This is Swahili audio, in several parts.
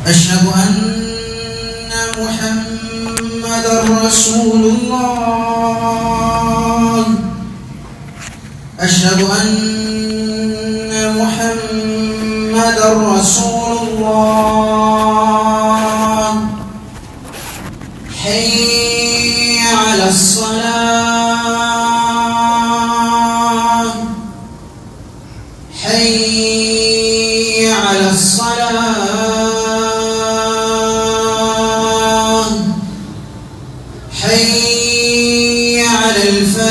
أشهد أن محمدا رسول الله أشهد أن محمدا رسول الله حي على الصلاة حي على الصلاة حي على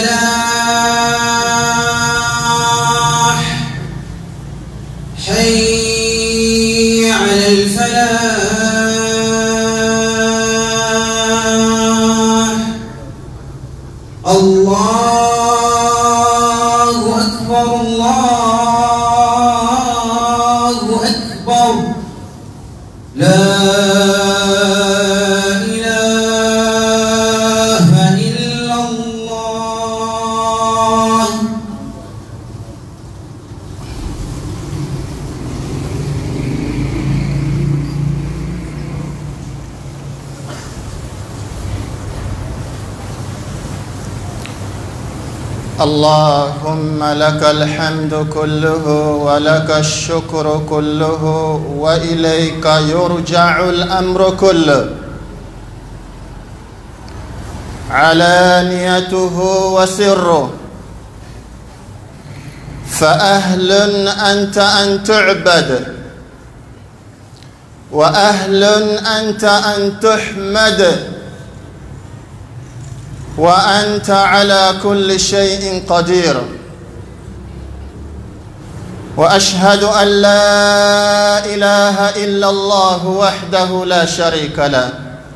الفلاح حي على الفلاح الله أكبر الله أكبر لا إله إلا الله اللهم لك الحمد كله ولك الشكر كله واليك يرجع الامر كله علانيته وسره فاهل انت ان تعبد واهل انت ان تحمد وانت على كل شيء قدير واشهد ان لا اله الا الله وحده لا شريك له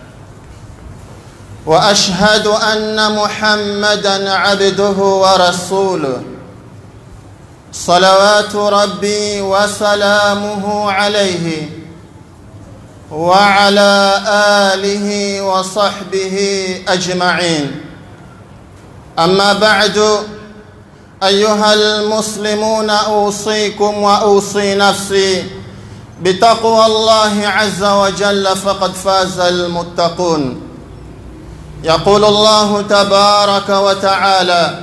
واشهد ان محمدا عبده ورسوله صلوات ربي وسلامه عليه وعلى اله وصحبه اجمعين اما بعد ايها المسلمون اوصيكم واوصي نفسي بتقوى الله عز وجل فقد فاز المتقون يقول الله تبارك وتعالى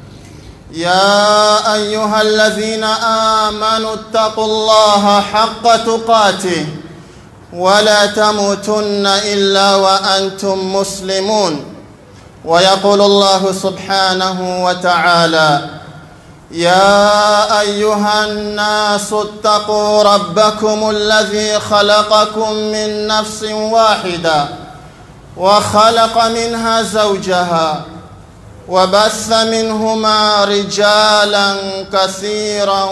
يا ايها الذين امنوا اتقوا الله حق تقاته ولا تموتن الا وانتم مسلمون ويقول الله سبحانه وتعالى يا ايها الناس اتقوا ربكم الذي خلقكم من نفس واحده وخلق منها زوجها وبث منهما رجالا كثيرا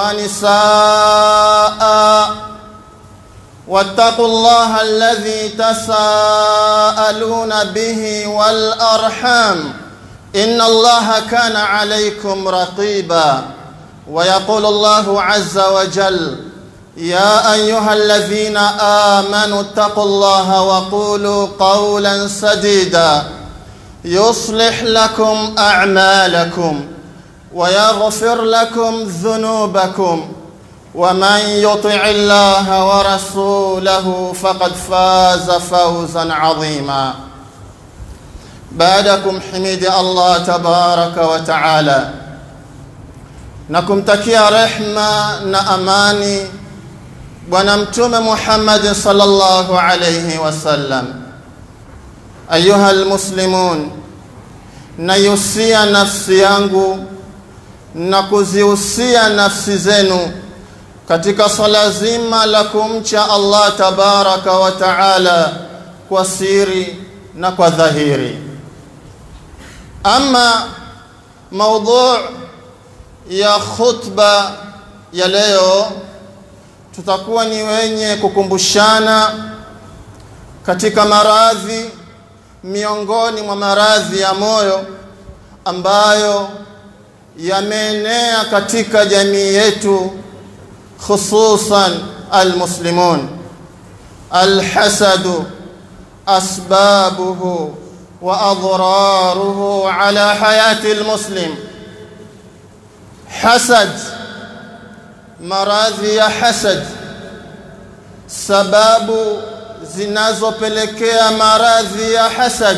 ونساء واتقوا الله الذي تساءلون به والارحام ان الله كان عليكم رقيبا ويقول الله عز وجل يا ايها الذين امنوا اتقوا الله وقولوا قولا سديدا يصلح لكم اعمالكم ويغفر لكم ذنوبكم ومن يطع الله ورسوله فقد فاز فوزا عظيما بعدكم حميد الله تبارك وتعالى nakumtakia rehma na amani bwana mtume Muhammad sallallahu alayhi wasallam ayuha almuslimun nayusia nafsi yangu na kuzihusia nafsi zenu katika swala zima la kumcha Allah tabaraka wa taala kwa siri na kwa dhahiri. Ama maudhu ya khutba ya leo, tutakuwa ni wenye kukumbushana katika maradhi miongoni mwa maradhi ya moyo ambayo yameenea katika jamii yetu خصوصا المسلمون الحسد اسبابه واضراره على حياه المسلم حسد maradhi ya hasad sababu zinazopelekea maradhi ya hasad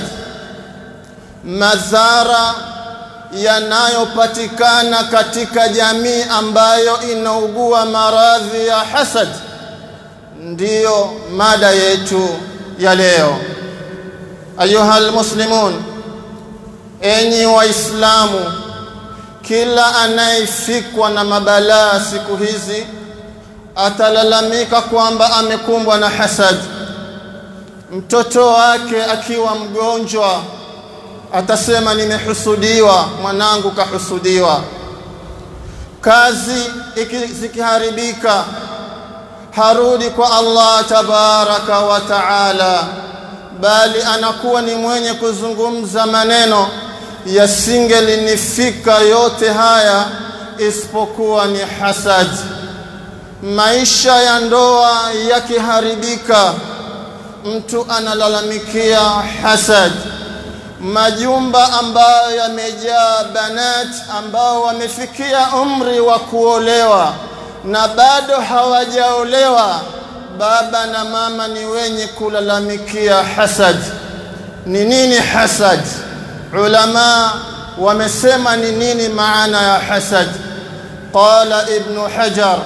madhara yanayopatikana katika jamii ambayo inaugua maradhi ya hasad ndiyo mada yetu ya leo ayuha almuslimun enyi waislamu kila anayefikwa na mabalaa siku hizi atalalamika kwamba amekumbwa na hasad mtoto wake akiwa mgonjwa atasema nimehusudiwa mwanangu kahusudiwa kazi zikiharibika harudi kwa Allah tabaraka wa taala bali anakuwa ni mwenye kuzungumza maneno yasingelinifika yote haya isipokuwa ni hasad maisha ya ndoa yakiharibika mtu analalamikia hasad majumba ambayo yamejaa banat ambao wamefikia umri wa kuolewa na bado hawajaolewa baba na mama ni wenye kulalamikia hasad ni nini hasad ulama wamesema ni nini maana ya hasad qala ibnu hajar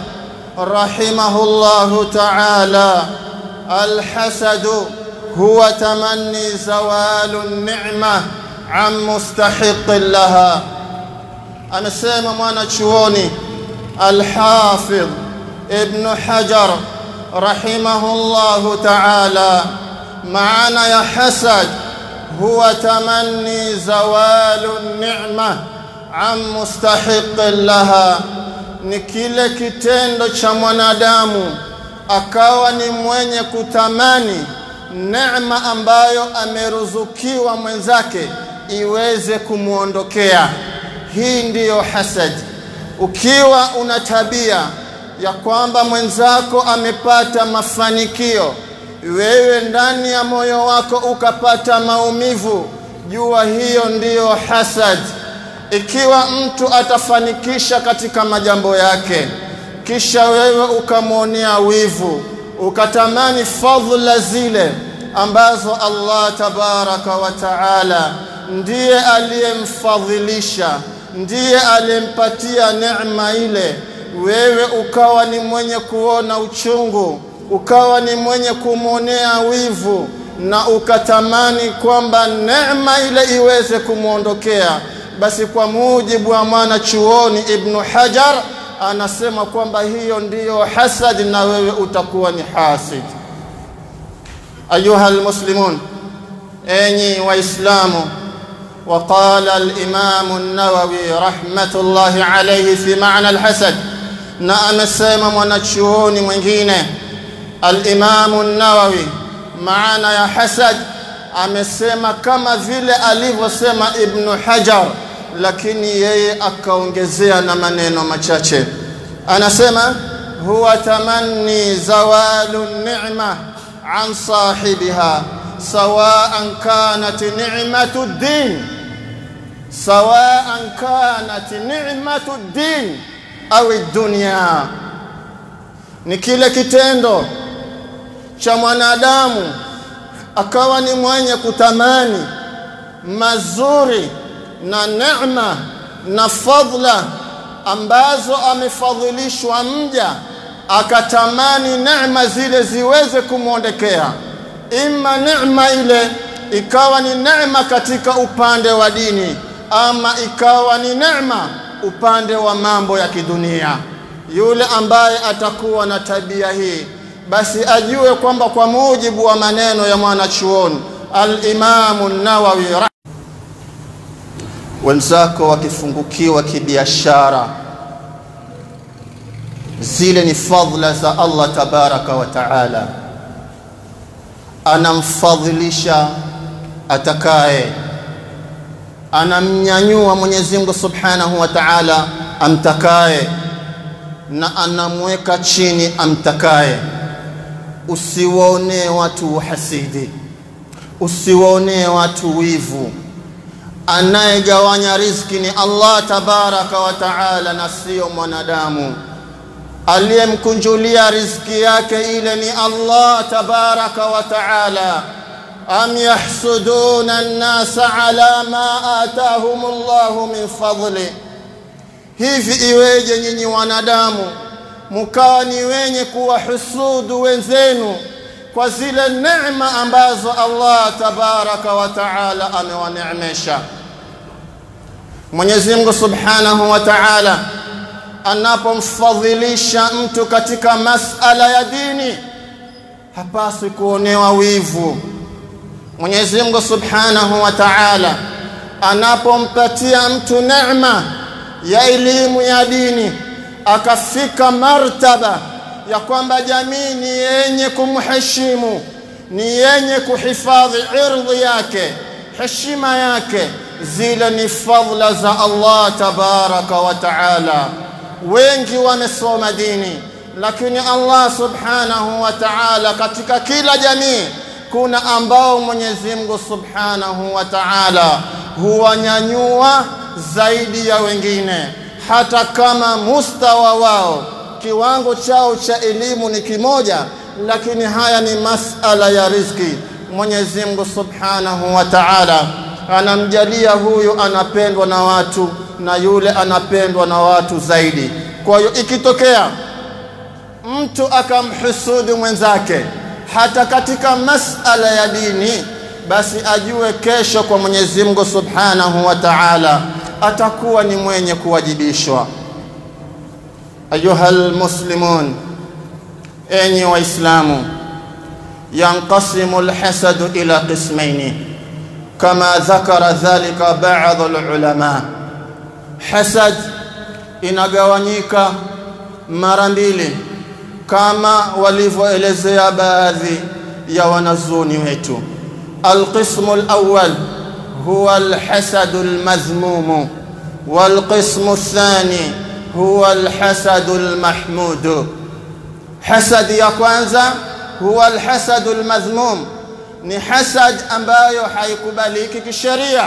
rahimahullahu ta'ala alhasadu هو تمني زوال النعمة عن مستحق لها amesema mwanachuoni alhafidh ibnu hajar rahimahullahu taala maana ya hasad huwa tamanni zawalu nicma an mustahiqin laha ni kile kitendo cha mwanadamu akawa ni mwenye kutamani neema ambayo ameruzukiwa mwenzake iweze kumwondokea. Hii ndiyo hasad. Ukiwa una tabia ya kwamba mwenzako amepata mafanikio, wewe ndani ya moyo wako ukapata maumivu, jua hiyo ndiyo hasad. Ikiwa mtu atafanikisha katika majambo yake, kisha wewe ukamwonea wivu, ukatamani fadhila zile ambazo Allah tabaraka wa taala ndiye aliyemfadhilisha, ndiye aliyempatia neema ile, wewe ukawa ni mwenye kuona uchungu, ukawa ni mwenye kumwonea wivu na ukatamani kwamba neema ile iweze kumwondokea, basi kwa mujibu wa mwana chuoni Ibnu Hajar anasema kwamba hiyo ndiyo hasad, na wewe utakuwa ni hasid. Ayuha almuslimun, enyi Waislamu, وقال الإمام النووي رحمة الله عليه في معنى الحسد na amesema mwanachuoni mwingine Alimamu Nawawi maana ya hasad amesema kama vile alivyosema Ibnu Hajar, lakini yeye akaongezea na maneno machache. Anasema huwa tamanni zawalu ni'ma an sahibiha sawaan kanat ni'matu din sawaan kanat ni'matu din au dunya, ni kile kitendo cha mwanadamu akawa ni mwenye kutamani mazuri na neema na fadhila ambazo amefadhilishwa mja, akatamani neema zile ziweze kumwondekea, ima neema ile ikawa ni neema katika upande wa dini, ama ikawa ni neema upande wa mambo ya kidunia. Yule ambaye atakuwa na tabia hii, basi ajue kwamba kwa mujibu wa maneno ya mwanachuoni Al-Imamu Nawawi, wenzako wakifungukiwa kibiashara, zile ni fadhila za Allah tabaraka wa taala, anamfadhilisha atakaye anamnyanyua Mwenyezi Mungu Subhanahu wa Ta'ala amtakaye na anamweka chini amtakaye. Usiwaonee watu uhasidi, usiwaonee watu wivu. Anayegawanya riziki ni Allah tabaraka wa taala na sio mwanadamu. aliyemkunjulia riziki yake ile ni Allah tabaraka wa taala am yahsuduna an-nasa ala ma atahum Allah min fadli hivi iweje nyinyi wanadamu mkawa ni wenye kuwahusudu wenzenu kwa zile neema ambazo Allah tabaraka wa taala amewaneemesha Mwenyezi Mungu Subhanahu wa Ta'ala anapomfadhilisha mtu katika masala ya dini hapaswi kuonewa wivu. Mwenyezi Mungu Subhanahu wa Ta'ala anapompatia mtu neema ya elimu ya dini akafika martaba ya kwamba jamii ni yenye kumheshimu, ni yenye kuhifadhi irdhi yake, heshima yake, zile ni fadhila za Allah tabaraka wa taala. Wengi wamesoma dini, lakini Allah subhanahu wa taala, katika kila jamii kuna ambao Mwenyezi Mungu subhanahu wa taala huwanyanyua zaidi ya wengine, hata kama mustawa wao kiwango chao cha elimu ni kimoja, lakini haya ni masala ya riziki. Mwenyezi Mungu subhanahu wa taala anamjalia huyu anapendwa na watu na yule anapendwa na watu zaidi. Kwa hiyo ikitokea mtu akamhusudu mwenzake hata katika masala ya dini, basi ajue kesho kwa Mwenyezi Mungu subhanahu wa taala atakuwa ni mwenye kuwajibishwa. أيها المسلمون أني وإسلام ينقسم الحسد إلى قسمين كما ذكر ذلك بعض العلماء حسد inagawanyika mara mbili kama walivyoelezea baadhi ya wanazuoni wetu alqismu alawwal huwa alhasadu almadhmumu walqismu athani huwa alhasadu almahmud hasad ya kwanza huwa alhasadu almadhmum ni hasad ambayo haikubaliki kisheria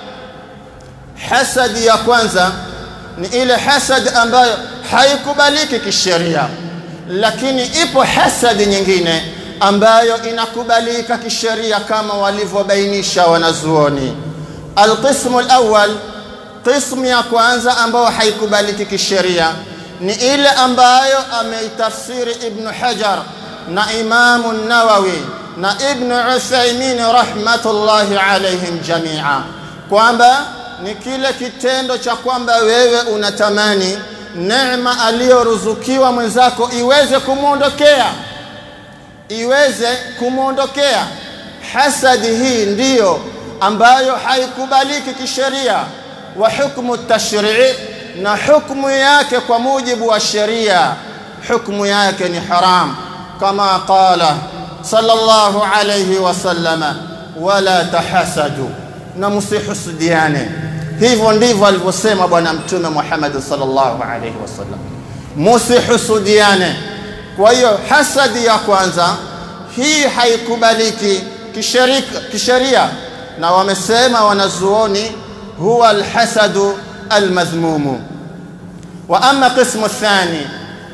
hasad ya kwanza ni ile hasad ambayo haikubaliki kisheria lakini ipo hasad nyingine ambayo inakubalika kisheria kama walivyobainisha wanazuoni alqismu alawwal qismu ya kwanza ambayo haikubaliki kisheria ni ile ambayo ameitafsiri Ibn Hajar na Imamu Nawawi na Ibn Uthaymin rahmatullahi alaihim jamia, kwamba ni kile kitendo cha kwamba wewe unatamani neema aliyoruzukiwa mwenzako iweze kumwondokea, iweze kumwondokea. Hasadi hii ndiyo ambayo haikubaliki kisheria wa hukmu tashrii na hukmu yake kwa mujibu wa sheria hukmu yake ni haram kama qala sallallahu alayhi wasallama wala tahasadu na msihusudiane hivyo ndivyo alivyosema bwana mtume Muhammad sallallahu alayhi wasallam msihusudiane kwa hiyo hasadi ya kwanza hii haikubaliki kisheria na wamesema wanazuoni هو الحسد المذموم واما قسم الثاني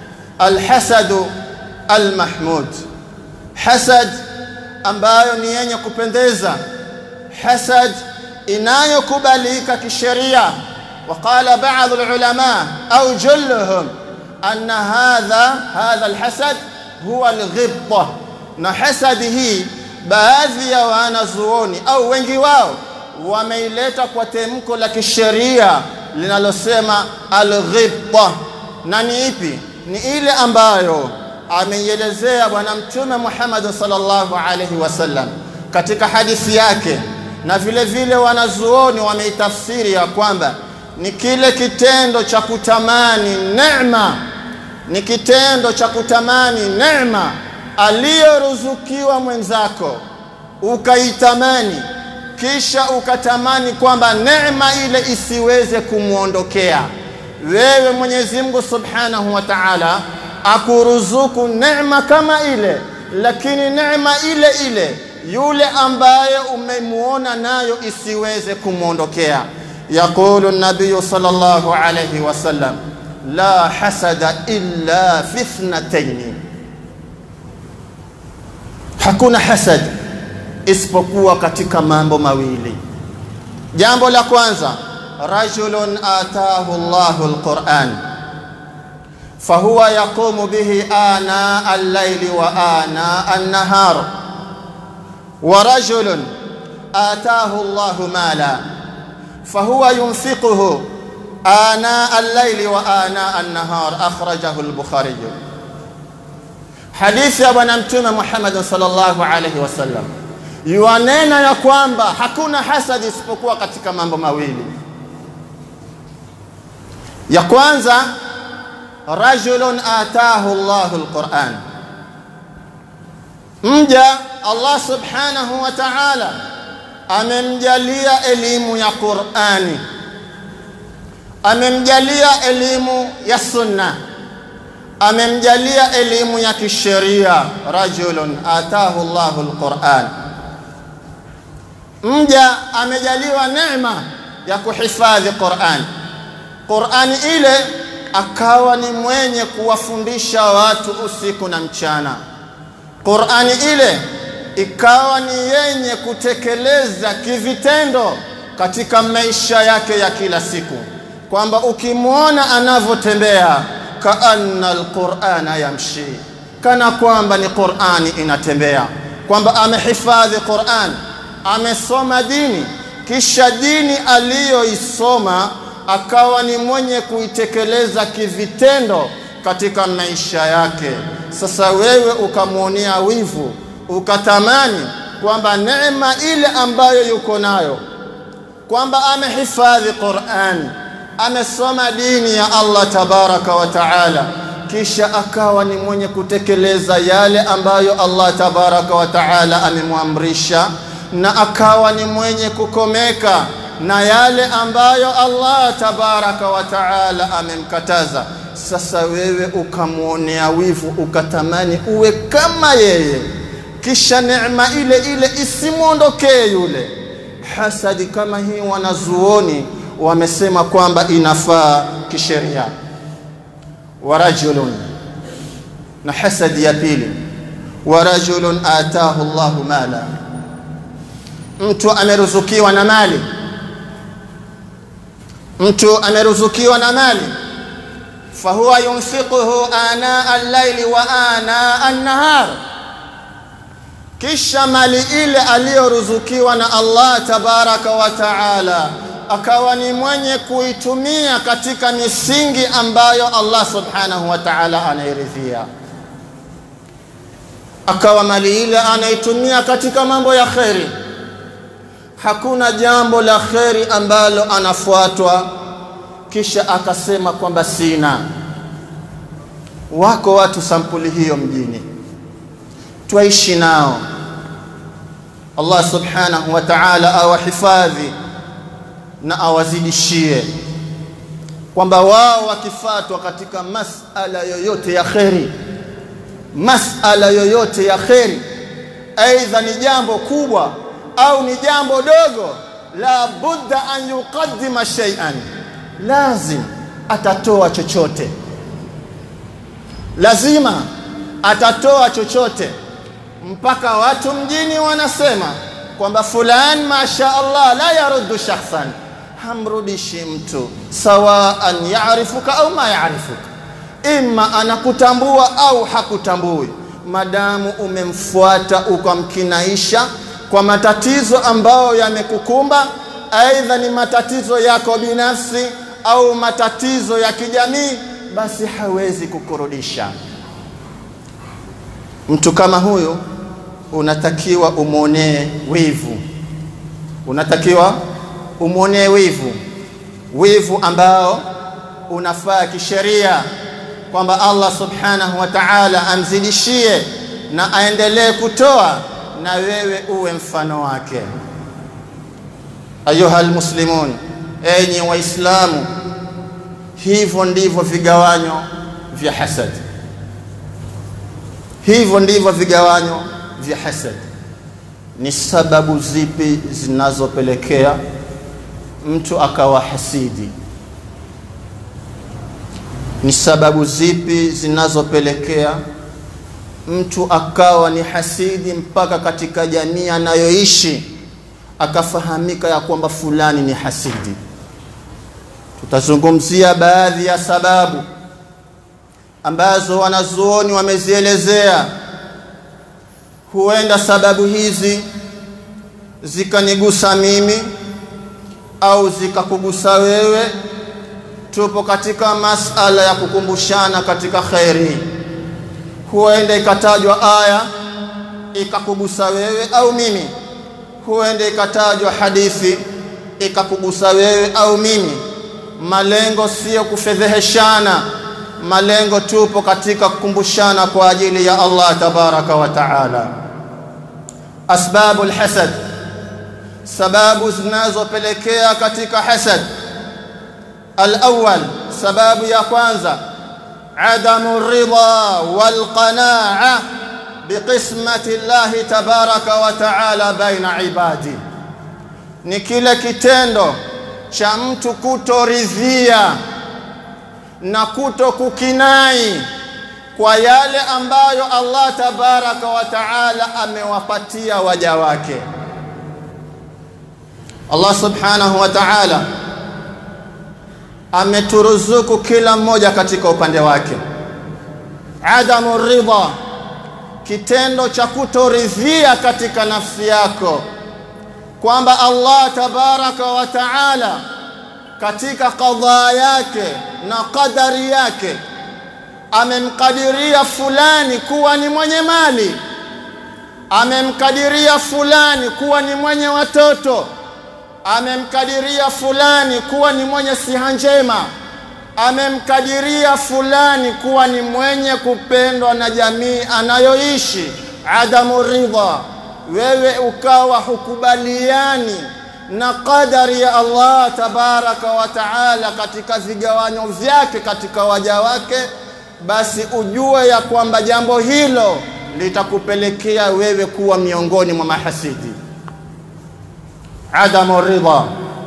الحسد المحمود حسد ambayo ni yenye kupendeza hasad inayokubalika kisheria وقال بعض العلماء او جلهم ان هذا هذا الحسد هو الغبطه na hasadi hii baadhi ya wanazuoni au wengi wao wameileta kwa temko la kisheria linalosema alghibta na ni ipi ni ile ambayo ameielezea bwana mtume Muhammad sallallahu alaihi wasallam katika hadithi yake na vile vile wanazuoni wameitafsiri ya kwamba ni kile kitendo cha kutamani neema ni kitendo cha kutamani neema aliyoruzukiwa mwenzako ukaitamani kisha ukatamani kwamba neema ile isiweze kumwondokea wewe Mwenyezi Mungu Subhanahu wa Ta'ala akuruzuku neema kama ile lakini neema ile ile yule ambaye umemuona nayo isiweze kumwondokea yaqulu an-nabiy sallallahu alayhi wasallam la hasada illa fi ithnatayn, hakuna hasad isipokuwa katika mambo mawili. Jambo la kwanza, rajulun atahu Allahu alquran fahuwa yaqumu bihi ana al-layli wa ana an-nahar wa rajulun atahu Allahu mala fahuwa yunfiquhu ana al-layli wa ana an-nahar akhrajahu al-Bukhari. Hadithi ya Bwana Mtume Muhammad sallallahu alayhi wasallam yuanena ya kwamba hakuna hasadi isipokuwa katika mambo mawili. Ya kwanza, rajulun atahu Allahu alquran, mja Allah subhanahu wa ta'ala amemjalia elimu ya Qur'ani, amemjalia elimu ya sunna, amemjalia elimu ya kisheria. Rajulun atahu Allahu alquran mja amejaliwa neema ya kuhifadhi Qur'an. Qur'ani ile akawa ni mwenye kuwafundisha watu usiku na mchana. Qur'ani ile ikawa ni yenye kutekeleza kivitendo katika maisha yake ya kila siku, kwamba ukimwona anavyotembea kaanna alqur'ana yamshi, kana kwamba ni Qur'ani inatembea, kwamba amehifadhi Qur'an amesoma dini kisha dini aliyoisoma akawa ni mwenye kuitekeleza kivitendo katika maisha yake. Sasa wewe ukamwonea wivu, ukatamani kwamba neema ile ambayo yuko nayo, kwamba amehifadhi Qur'an, amesoma dini ya Allah tabaraka wa taala, kisha akawa ni mwenye kutekeleza yale ambayo Allah tabaraka wa taala amemwamrisha na akawa ni mwenye kukomeka na yale ambayo Allah tabaraka wa taala amemkataza. Sasa wewe ukamwonea wivu, ukatamani uwe kama yeye, kisha neema ile ile isimwondokee yule. Hasadi kama hii, wanazuoni wamesema kwamba inafaa kisheria. wa rajulun, na hasadi ya pili, wa rajulun atahu Allahu mala mtu ameruzukiwa na mali, mtu ameruzukiwa na mali, fahuwa yunfiquhu ana al-laili wa ana an-nahar, kisha mali ile aliyoruzukiwa na Allah tabaraka wa taala akawa ni mwenye kuitumia katika misingi ambayo Allah subhanahu wa taala anairidhia, akawa mali ile anaitumia katika mambo ya kheri hakuna jambo la kheri ambalo anafuatwa kisha akasema kwamba sina. Wako watu sampuli hiyo mjini, twaishi nao. Allah subhanahu wa ta'ala awahifadhi na awazidishie, kwamba wao wakifatwa katika masala yoyote ya kheri, masala yoyote ya kheri, aidha ni jambo kubwa au ni jambo dogo, la budda an yuqaddima shay'an, lazim atatoa chochote, lazima atatoa chochote, mpaka watu mjini wanasema kwamba fulani masha Allah la yaruddu shakhsan, hamrudishi mtu sawaan yarifuka au ma yarifuka, imma anakutambua au hakutambui, madamu umemfuata ukamkinaisha kwa matatizo ambayo yamekukumba, aidha ni matatizo yako binafsi au matatizo ya kijamii, basi hawezi kukurudisha. Mtu kama huyu unatakiwa umwonee wivu, unatakiwa umwonee wivu, wivu ambao unafaa kisheria, kwamba Allah subhanahu wa ta'ala amzidishie na aendelee kutoa na wewe uwe mfano wake. Ayuha almuslimun, enyi Waislamu, hivyo ndivyo vigawanyo vya hasad, hivyo ndivyo vigawanyo vya hasad. Ni sababu zipi zinazopelekea mtu akawa hasidi? ni sababu zipi zinazopelekea mtu akawa ni hasidi mpaka katika jamii anayoishi akafahamika ya kwamba fulani ni hasidi tutazungumzia baadhi ya sababu ambazo wanazuoni wamezielezea huenda sababu hizi zikanigusa mimi au zikakugusa wewe tupo katika masala ya kukumbushana katika kheri huenda ikatajwa aya ikakugusa wewe au mimi huenda ikatajwa hadithi ikakugusa wewe au mimi malengo sio kufedheheshana malengo tupo katika kukumbushana kwa ajili ya Allah tabaraka wa taala asbabu alhasad sababu zinazopelekea katika hasad alawwal sababu ya kwanza adamu ridha walqanaa biqismati llahi tabaraka wa taala baina ibadi ni kile kitendo cha mtu kutoridhia na kuto kukinai kwa yale ambayo Allah tabaraka wa taala amewapatia waja wake Allah subhanahu wa ta'ala ameturuzuku kila mmoja katika upande wake adamu ridha kitendo cha kutoridhia katika nafsi yako kwamba Allah tabaraka wa taala katika qadhaa yake na qadari yake amemkadiria fulani kuwa ni mwenye mali amemkadiria fulani kuwa ni mwenye watoto amemkadiria fulani kuwa ni mwenye siha njema amemkadiria fulani kuwa ni mwenye kupendwa na jamii anayoishi adamu ridha wewe ukawa hukubaliani na qadari ya Allah tabaraka wa taala katika vigawanyo vyake katika waja wake basi ujue ya kwamba jambo hilo litakupelekea wewe kuwa miongoni mwa mahasidi adamu ridha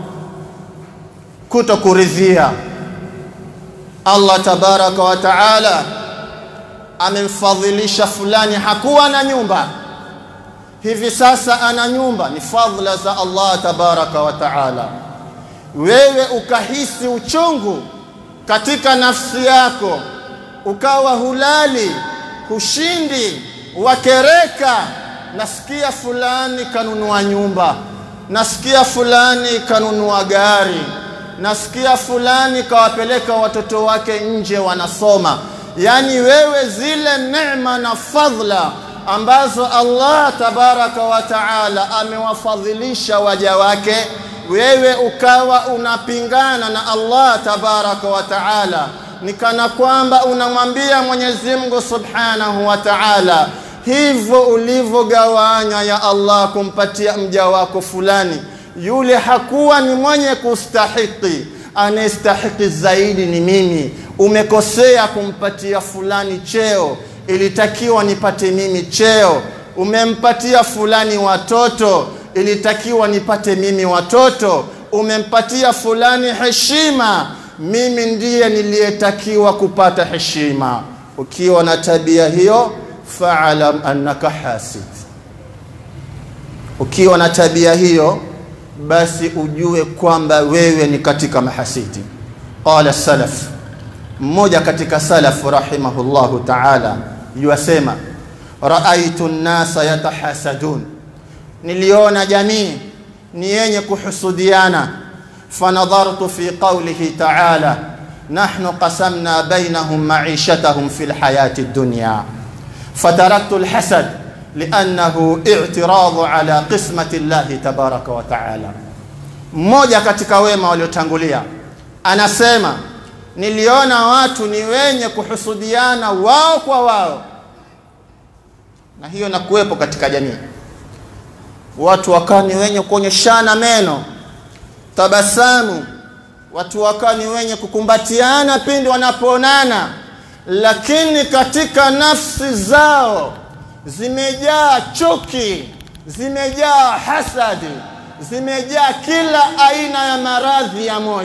kuto kuridhia Allah tabaraka wa taala amemfadhilisha fulani hakuwa na nyumba hivi sasa ana nyumba ni fadhila za Allah tabaraka wa taala wewe ukahisi uchungu katika nafsi yako ukawa hulali hushindi wakereka nasikia fulani kanunua nyumba nasikia fulani kanunua gari nasikia fulani kawapeleka watoto wake nje wanasoma yani wewe zile neema na fadhila ambazo Allah tabaraka wa taala amewafadhilisha waja wake wewe ukawa unapingana na Allah tabaraka wa taala ni kana kwamba unamwambia Mwenyezi Mungu subhanahu wa taala hivyo ulivyogawanya ya Allah kumpatia mja wako fulani yule hakuwa ni mwenye kustahiki anayestahiki zaidi ni mimi umekosea kumpatia fulani cheo ilitakiwa nipate mimi cheo umempatia fulani watoto ilitakiwa nipate mimi watoto umempatia fulani heshima mimi ndiye niliyetakiwa kupata heshima ukiwa na tabia hiyo fa'alam annaka hasid ukiwa na tabia hiyo basi ujue kwamba wewe ni katika mahasidi qala salaf mmoja katika salaf rahimahullahu ta'ala yuasema raaitu nnasa yatahasadun niliona jamii ni yenye kuhusudiana fanadhartu fi qawlihi ta'ala nahnu qasamna bainahum ma'ishatahum fi lhayati dunya فتركت الحسد لأنه اعتراض على قسمة الله تبارك وتعالى mmoja katika wema waliotangulia anasema niliona watu ni wenye kuhusudiana wao kwa wao na hiyo na kuwepo katika jamii watu wakawa ni wenye kuonyeshana meno tabasamu watu wakawa ni wenye kukumbatiana pindi wanapoonana lakini katika nafsi zao zimejaa chuki zimejaa hasadi zimejaa kila aina ya maradhi ya moyo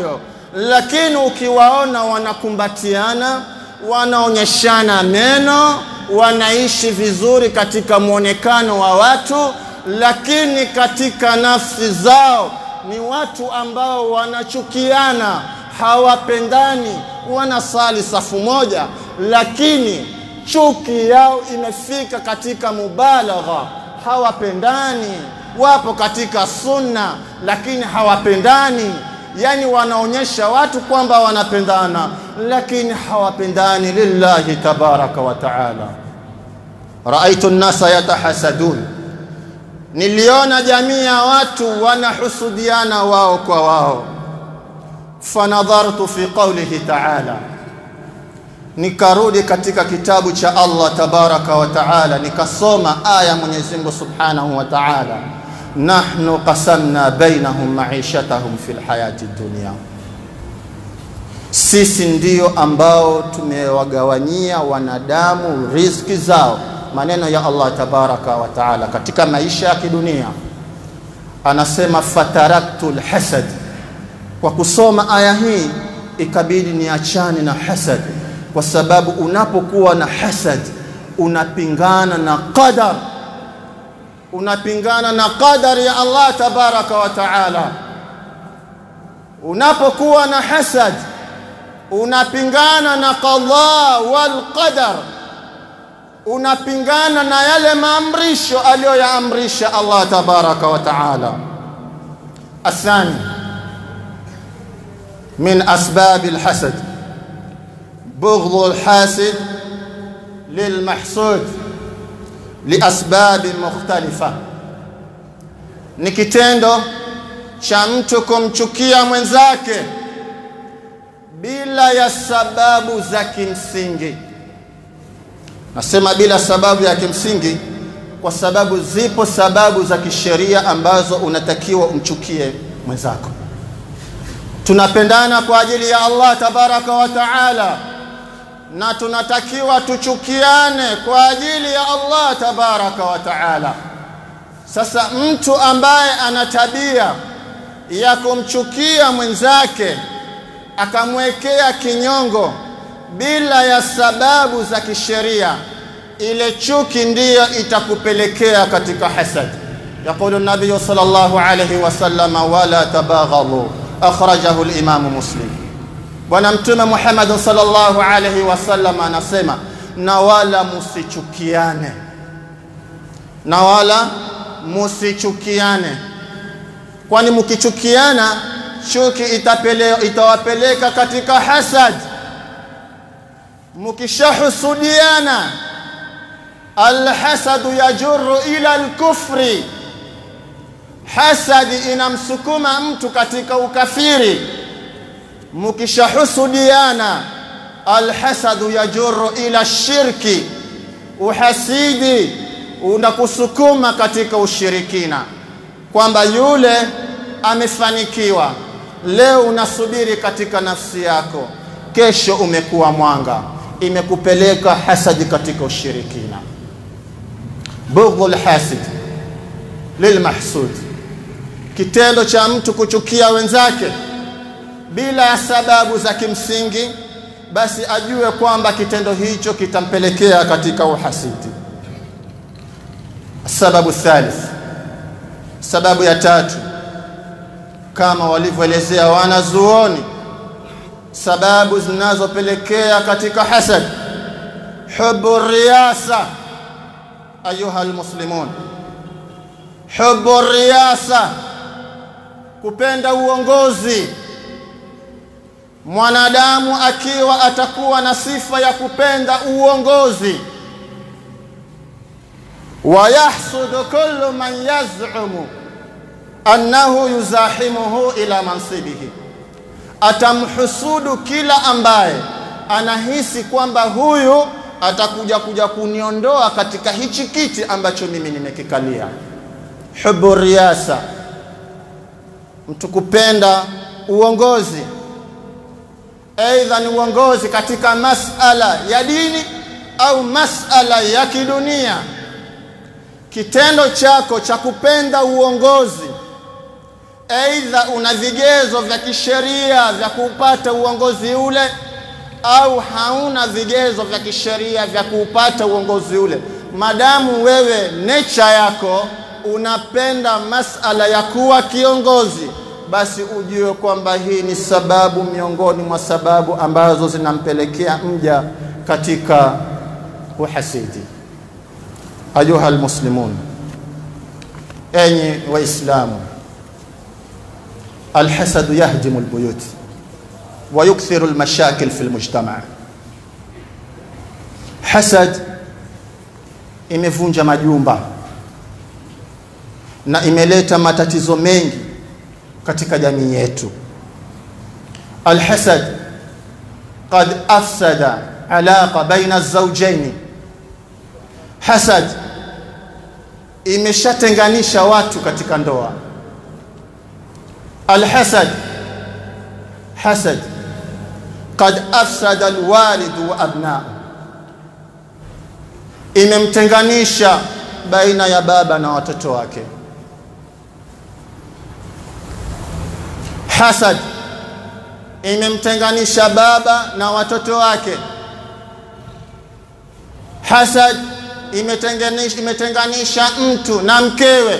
lakini ukiwaona wanakumbatiana, wanaonyeshana meno, wanaishi vizuri katika mwonekano wa watu, lakini katika nafsi zao ni watu ambao wanachukiana, hawapendani, wanasali safu moja, lakini chuki yao imefika katika mubalagha, hawapendani, wapo katika sunna lakini hawapendani. Yani wanaonyesha watu kwamba wanapendana, lakini hawapendani lillahi tabaraka wa taala. Raaitu nnasa yatahasadun, niliona jamii ya watu wanahusudiana wao kwa wao. Fanadhartu fi qaulihi taala nikarudi katika kitabu cha Allah tabaraka wa taala nikasoma aya Mwenyezi Mungu subhanahu wa taala, nahnu qasamna bainahum maishatahum fil hayati dunya, sisi ndio ambao tumewagawanyia wanadamu riziki zao. Maneno ya Allah tabaraka wa taala katika maisha ya kidunia, anasema fataraktu lhasad. Kwa kusoma aya hii ikabidi niachane na hasad kwa sababu unapokuwa na hasad unapingana na qadar, unapingana na qadar ya Allah tabaraka wa taala. Unapokuwa na hasad unapingana na qadha wal qadar, unapingana na yale maamrisho aliyoyaamrisha Allah tabaraka wa taala. Athani min asbabi alhasad بغض الحاسد للمحسود liasbabi mukhtalifa, ni kitendo cha mtu kumchukia mwenzake bila ya sababu za kimsingi. Nasema bila sababu ya kimsingi kwa sababu zipo sababu za kisheria ambazo unatakiwa umchukie mwenzako. Tunapendana kwa ajili ya Allah tabaraka wa taala na tunatakiwa tuchukiane kwa ajili ya Allah tabaraka wa taala. Sasa mtu ambaye ana tabia ya kumchukia mwenzake akamwekea kinyongo bila ya sababu za kisheria, ile chuki ndiyo itakupelekea katika hasad. Yaqulu nabiyu sallallahu alayhi wasallam, wala tabaghadhu, akhrajahu al-Imamu Muslim. Bwana Mtume Muhammad sallallahu alaihi wasallam anasema, na wala musichukiane, na wala musichukiane, kwani mkichukiana chuki itapele, itawapeleka katika hasad. Mkishahusudiana, alhasadu yajuru ila alkufri, hasadi inamsukuma mtu katika ukafiri mukishahusudiana alhasadu yajuru ila shirki, uhasidi unakusukuma katika ushirikina, kwamba yule amefanikiwa leo, unasubiri katika nafsi yako, kesho umekuwa mwanga, imekupeleka hasadi katika ushirikina. Bughdhu lhasid lilmahsud, kitendo cha mtu kuchukia wenzake bila ya sababu za kimsingi, basi ajue kwamba kitendo hicho kitampelekea katika uhasidi. Sababu thalith, sababu ya tatu, kama walivyoelezea wanazuoni, sababu zinazopelekea katika hasad, hubu riyasa. Ayuha almuslimun, hubu riyasa, kupenda uongozi mwanadamu akiwa atakuwa na sifa ya kupenda uongozi, wa yahsudu kullu man yaz'umu annahu yuzahimuhu ila mansibihi, atamhusudu kila ambaye anahisi kwamba huyu atakuja kuja kuniondoa katika hichi kiti ambacho mimi nimekikalia. Hubu riyasa, mtu kupenda uongozi aidha ni uongozi katika masala ya dini au masala ya kidunia. Kitendo chako cha kupenda uongozi aidha una vigezo vya kisheria vya kuupata uongozi ule au hauna vigezo vya kisheria vya kuupata uongozi ule madamu wewe nature yako unapenda masala ya kuwa kiongozi basi ujue kwamba hii ni sababu miongoni mwa sababu ambazo zinampelekea mja katika uhasidi ayuha almuslimun enyi waislamu alhasadu yahdimu albuyut ويكثر المشاكل في المجتمع hasad imevunja majumba na imeleta matatizo mengi katika jamii yetu alhasad qad afsada alaqa baina alzawjayn hasad imeshatenganisha watu katika ndoa alhasad hasad qad afsada alwalidu wa abna'u imemtenganisha baina ya baba na watoto wake hasad imemtenganisha baba na watoto wake hasad imetenganisha, imetenganisha mtu na mkewe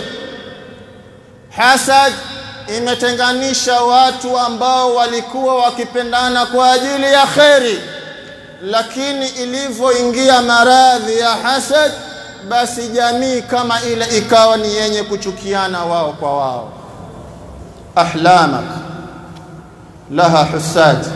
hasad imetenganisha watu ambao walikuwa wakipendana kwa ajili ya kheri lakini ilivyoingia maradhi ya hasad basi jamii kama ile ikawa ni yenye kuchukiana wao kwa wao ahlamak laha husad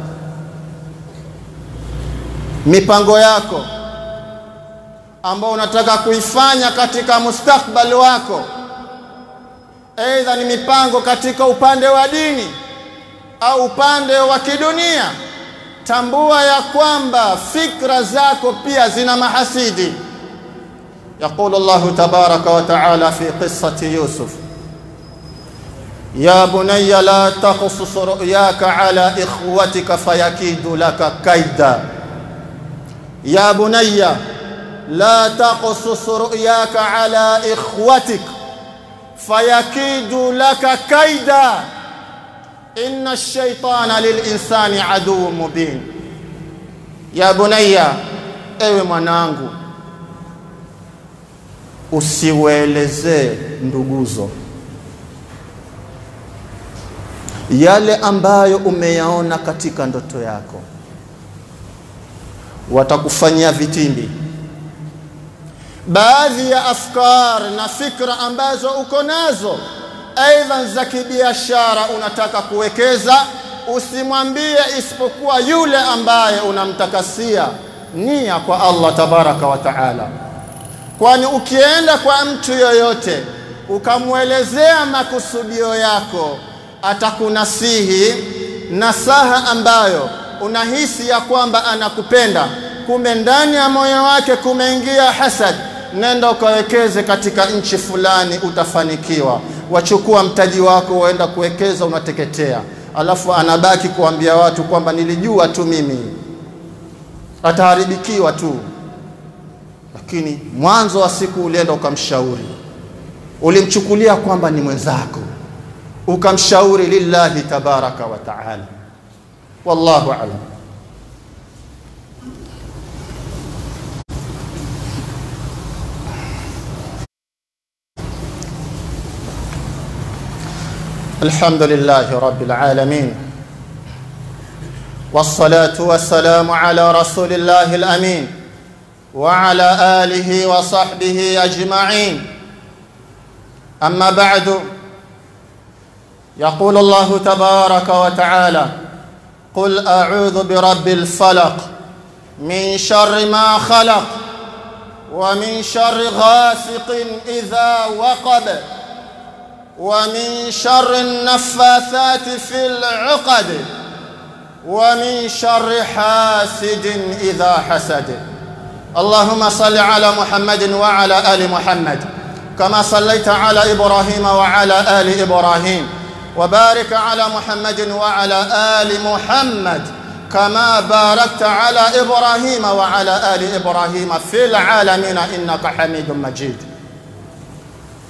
mipango yako ambao unataka kuifanya katika mustakbali wako aidha ni mipango katika upande wa dini au upande wa kidunia tambua ya kwamba fikra zako pia zina mahasidi يقول الله تبارك وتعالى في قصة يوسف يا بني لا تقصص رؤياك على إخوتك فيكيد لك كيدا يا بني لا تقصص رؤياك على إخوتك فيكيد لك كيدا إن الشيطان للإنسان عدو مبين يا بني ewe mwanangu usiwaelezee nduguzo yale ambayo umeyaona katika ndoto yako watakufanyia vitimbi baadhi ya afkar na fikra ambazo uko nazo aidha za kibiashara unataka kuwekeza usimwambie isipokuwa yule ambaye unamtakasia nia kwa Allah tabaraka wa taala kwani ukienda kwa mtu yoyote ukamwelezea makusudio yako atakunasihi nasaha ambayo unahisi ya kwamba anakupenda kumbe ndani ya moyo wake kumeingia hasad nenda ukawekeze katika nchi fulani utafanikiwa wachukua mtaji wako waenda kuwekeza unateketea alafu anabaki kuambia watu kwamba nilijua tu mimi ataharibikiwa tu lakini mwanzo wa siku ulienda ukamshauri ulimchukulia kwamba ni mwenzako ukamshauri lillahi tabaraka wa taala wallahu alam الحمد لله رب العالمين والصلاة والسلام على رسول الله الأمين وعلى آله وصحبه أجمعين أما بعد يقول الله تبارك وتعالى قل أعوذ برب الفلق من شر ما خلق ومن شر غاسق إذا وقب ومن شر النفاثات في العقد ومن شر حاسد إذا حسد اللهم صل على محمد وعلى آل محمد كما صليت على إبراهيم وعلى آل إبراهيم وبارك على محمد وعلى آل محمد كما باركت على إبراهيم وعلى آل إبراهيم في العالمين إنك حميد مجيد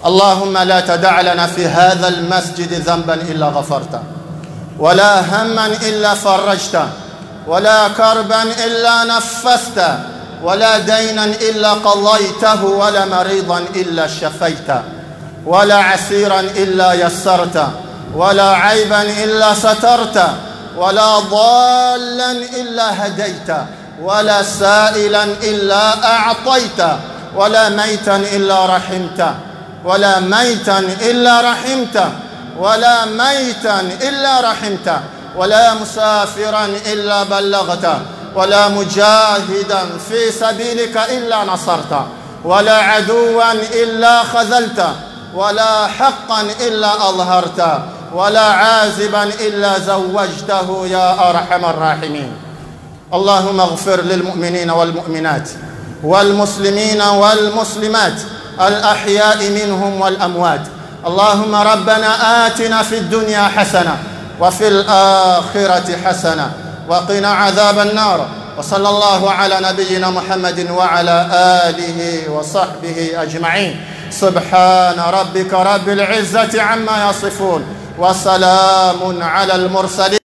اللهم لا تدع لنا في هذا المسجد ذنبا الا غفرته ولا هما الا فرجته ولا كربا الا نفسته ولا دينا الا قضيته ولا مريضا الا شفيته ولا عسيرا الا يسرته ولا عيبا الا سترته ولا ضالا الا هديته ولا سائلا الا اعطيته ولا ميتا الا رحمته ولا ميتا الا رحمته ولا ميتا الا رحمته ولا مسافرا الا بلغته ولا مجاهدا في سبيلك الا نصرته ولا عدوا الا خذلته ولا حقا الا اظهرته ولا عازبا الا زوجته يا ارحم الراحمين اللهم اغفر للمؤمنين والمؤمنات والمسلمين والمسلمات الاحياء منهم والاموات اللهم ربنا اتنا في الدنيا حسنه وفي الاخره حسنه وقنا عذاب النار وصلى الله على نبينا محمد وعلى اله وصحبه اجمعين سبحان ربك رب العزه عما يصفون وسلام على المرسلين